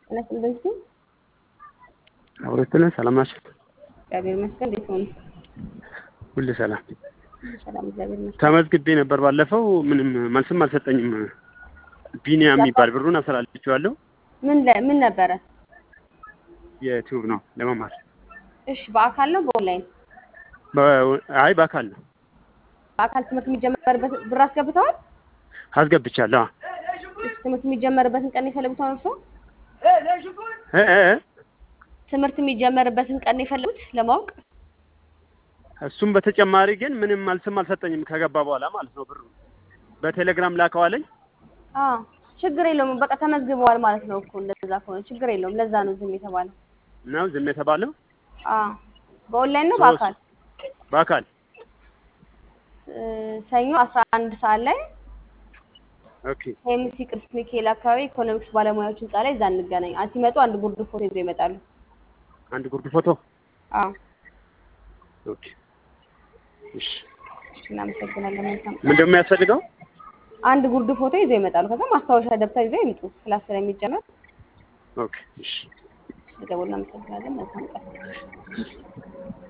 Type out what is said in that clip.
ስለስልበንቱ አውረትልን ሰላም ናቸው። እግዚአብሔር ይመስገን። እንዴት ሆኑ? ሁሉ ሰላም። ሰላም እግዚአብሔር ይመስገን። ተመዝግቤ ነበር ባለፈው፣ ምንም መልስም አልሰጠኝም። ቢኒያ የሚባል ብሩን አስተላልፌዋለሁ። ምን ለ- ምን ነበረ? የዩቲዩብ ነው ለመማር። እሺ በአካል ነው በኦንላይን? በ- አይ በአካል ነው በአካል ትምህርት የሚጀመርበት ብር አስገብተዋል? አስገብቻለሁ። እሺ ትምህርት የሚጀመርበትን ቀን የፈለጉት አሁን እርስዎ? እ እ እ ትምህርት የሚጀመርበትን ቀን የፈለጉት ለማወቅ? እሱም በተጨማሪ ግን ምንም መልስም አልሰጠኝም ከገባ በኋላ ማለት ነው። ብሩ በቴሌግራም ላከዋለኝ። አዎ ችግር የለውም። በቃ ተመዝግበዋል ማለት ነው እኮ እንደዛ ከሆነ ችግር የለውም። ለዛ ነው ዝም የተባለው። ነው ዝም የተባለው። አዎ በኦንላይን ነው ሶስት- በአካል? በአካል እ፣ ሰኞ አስራ አንድ ሰዓት ላይ ኦኬ ኤምሲ ቅዱስ ሚካኤል አካባቢ ኢኮኖሚክስ ባለሙያዎች ህንጻ ላይ እዛ እንገናኝ። አ- ሲመጡ አንድ ጉርድ ፎቶ ይዘው ይመጣሉ። አንድ ጉርድ ፎቶ። አዎ ኦኬ እሺ። እናመሰግናለን። መልካም ቀን። ምንድን ነው የሚያስፈልገው? አንድ ጉርድ ፎቶ ይዘው ይመጣሉ። ከዛ ማስታወሻ ደብተር ይዘው ይምጡ። ክላስ ስለሚጀመር ኦኬ እሺ። ደውል። እናመሰግናለን። መልካም ቀን።